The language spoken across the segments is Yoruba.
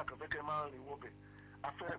àkànfẹ́ kẹ́ máa rìn wọ́bẹ̀ afẹ́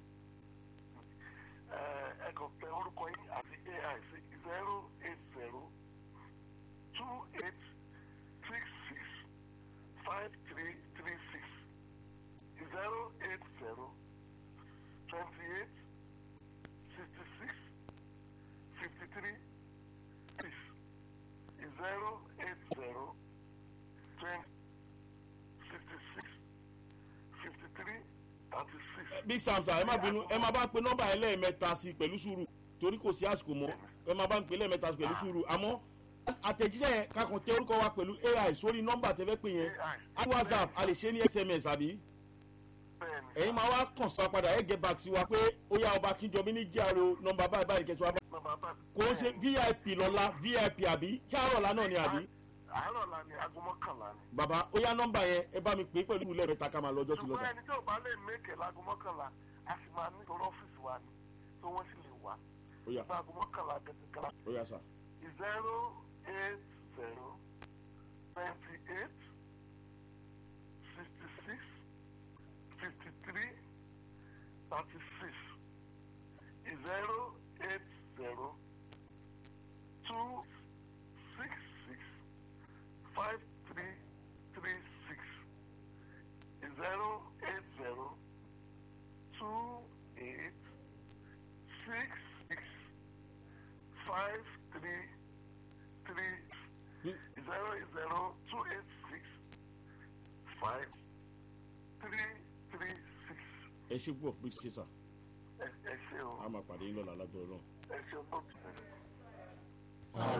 ẹ kàn tẹ orúkọ yín àti ai sí zero eight zero two eight six six five three three six zero eight zero twenty eight sixty six fifty three six zero eight zero twenty sixty six fifty three thirty six. big sam sir ẹ má bínú ẹ má bá pe nọ́mbà yẹn lẹ́ẹ̀mẹ́ta sí pẹ̀lú sùúrù torí kò sí àsìkò mọ́ ẹ má bá ń pe lẹ́ẹ̀mẹ́ta sí pẹ̀lú sùúrù àmọ́ àtẹ̀jíṣẹ́ yẹn kakàn tẹ orúkọ wa pẹ̀lú ai sórí nọ́mbà tẹ́fẹ́ pè yẹn á whatsapp a lè ṣe ní sms àbí bẹ́ẹ̀ni ẹ̀yin máa wá kàn sí wa padà ẹ̀ get back sí wa pé ó yá ọba kíjọbí ní jíàrò nọ́mbà báyìí báyìí kẹsàn-án bá nọ́mbà bá kò ń ṣe vip lọ́la vip àbí ṣáàrọ̀ ọ̀la náà ni àbí àárọ̀ la ni aago mọ́kànlá ni. bàbá ó yá nọ́mbà yẹn ẹ bá mi pè é pẹ̀lú lẹ́ẹ̀mẹ́ta ká máa lọ́jọ́ ti lọ ṣùgbọ́n sà ẹni tí ò bá lè mẹ́kẹ̀ láago mọ́kànlá a sì máa ní ìtọ́rọ ọ́fíìsì wa ni tó wọ́n sì lè wá. ó yá nígbà aago mọ́kànlá gẹ́gẹ́ ó yá sà zero eight zero twenty eight sixty six fifty three thirty six zero eight zero two six six five three three six zero eight zero two eight six six five three three zero zero two eight six five three three six. ẹ ṣe púpọ̀ bí ṣe sà ẹ ẹ ṣe o á máa pàdé yín lọ́la lágbára náà. ẹ ṣe o tó tẹ̀.